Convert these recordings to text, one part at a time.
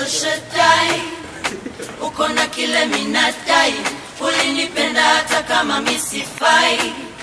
El Shaddai, uko na kile minadai, ulinipenda hata kama misifai.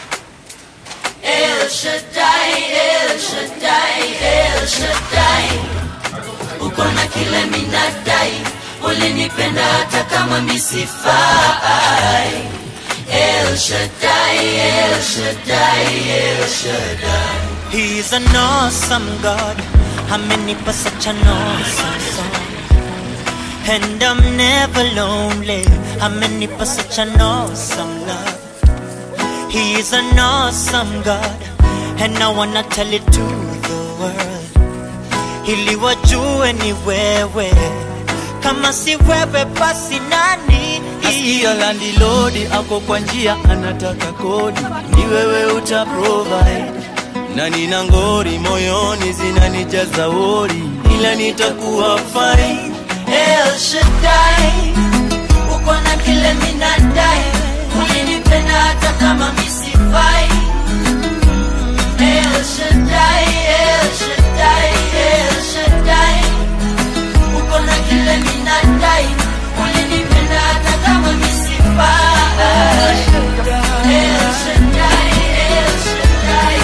El Shaddai, El Shaddai, El Shaddai, uko na kile minadai, ulinipenda hata kama misifai. El Shaddai, El Shaddai, El Shaddai. He's an awesome God. Amenipa such an awesome song. And I'm never lonely. Amenipa such an awesome love. He is an awesome God. And I wanna tell it to the world. Ili wajue ni wewe. Kama si wewe basi nani? Nasikia landilodi ako kwa njia anataka kodi, ni wewe uta provide na nina ngori moyoni zinanijaza wori, ila nitakuwa fine. El Shaddai, uko na kile minadai, ulinipenda hata kama misifai. El Shaddai, El Shaddai, El Shaddai, uko na kile minadai, ulinipenda hata kama misifai. El Shaddai, El Shaddai, El Shaddai.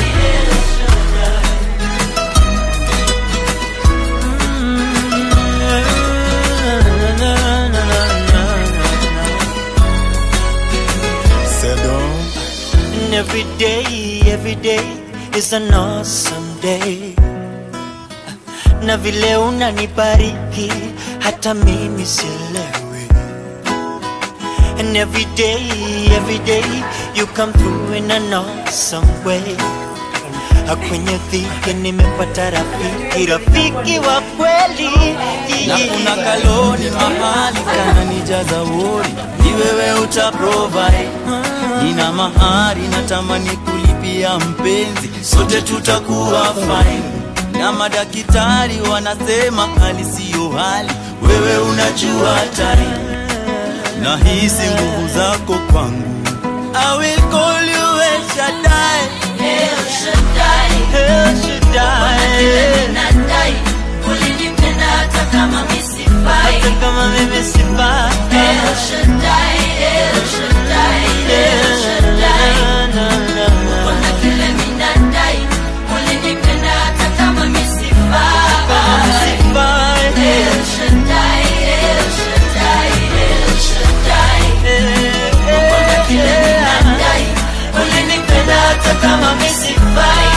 And every day, every day is an awesome day. Na vile unanibariki hata mimi sielewi. And every day, every day you come through in an awesome way. Kwenye dhiki nimepata rafiki, rafiki wa kweli. na kuna kaloni mahali kananijaza wori, ni wewe uta provide. Nina mahari natamani kulipia mpenzi, sote tutakuwa fine. Na madaktari wanasema hali siyo hali, wewe unajua time. Nahisi nguvu zako kwangu, I will call you El Shaddai. El Shaddai. El Shaddai. Nadai, ulinipenda hata kama misifai. Hata kama mimi sifai. El Shaddai, El Shaddai, El Shaddai. Na, na, na. Kuna kile minadai, ulinipenda hata kama misifai. Sifai. El Shaddai, El Shaddai, El Shaddai. Kuna kile minadai, ulinipenda hata kama misifai.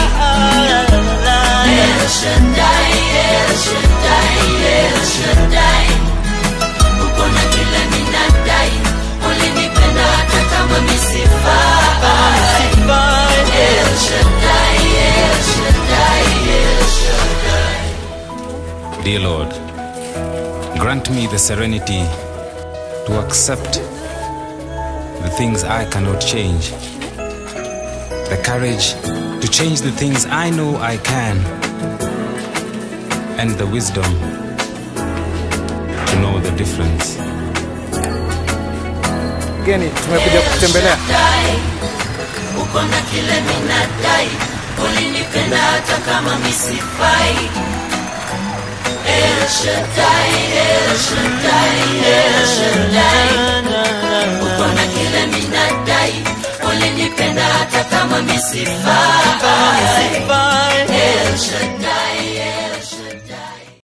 El Shaddai, El Shaddai, El Shaddai. Uko na kile minadai, ulinipenda hata kama misifai. El Shaddai, El Shaddai, El Shaddai. Dear Lord, grant me the serenity to accept the things I cannot change, the courage to change the things I know I can, and the wisdom to know the difference. Mgeni, tumekuja kutembelea. Shaddai, uko na kile minadai, ulinipenda hata kama misifai. El Shaddai, El Shaddai, El Shaddai, uko na kile minadai, ulinipenda hata kama misifai. El Shaddai.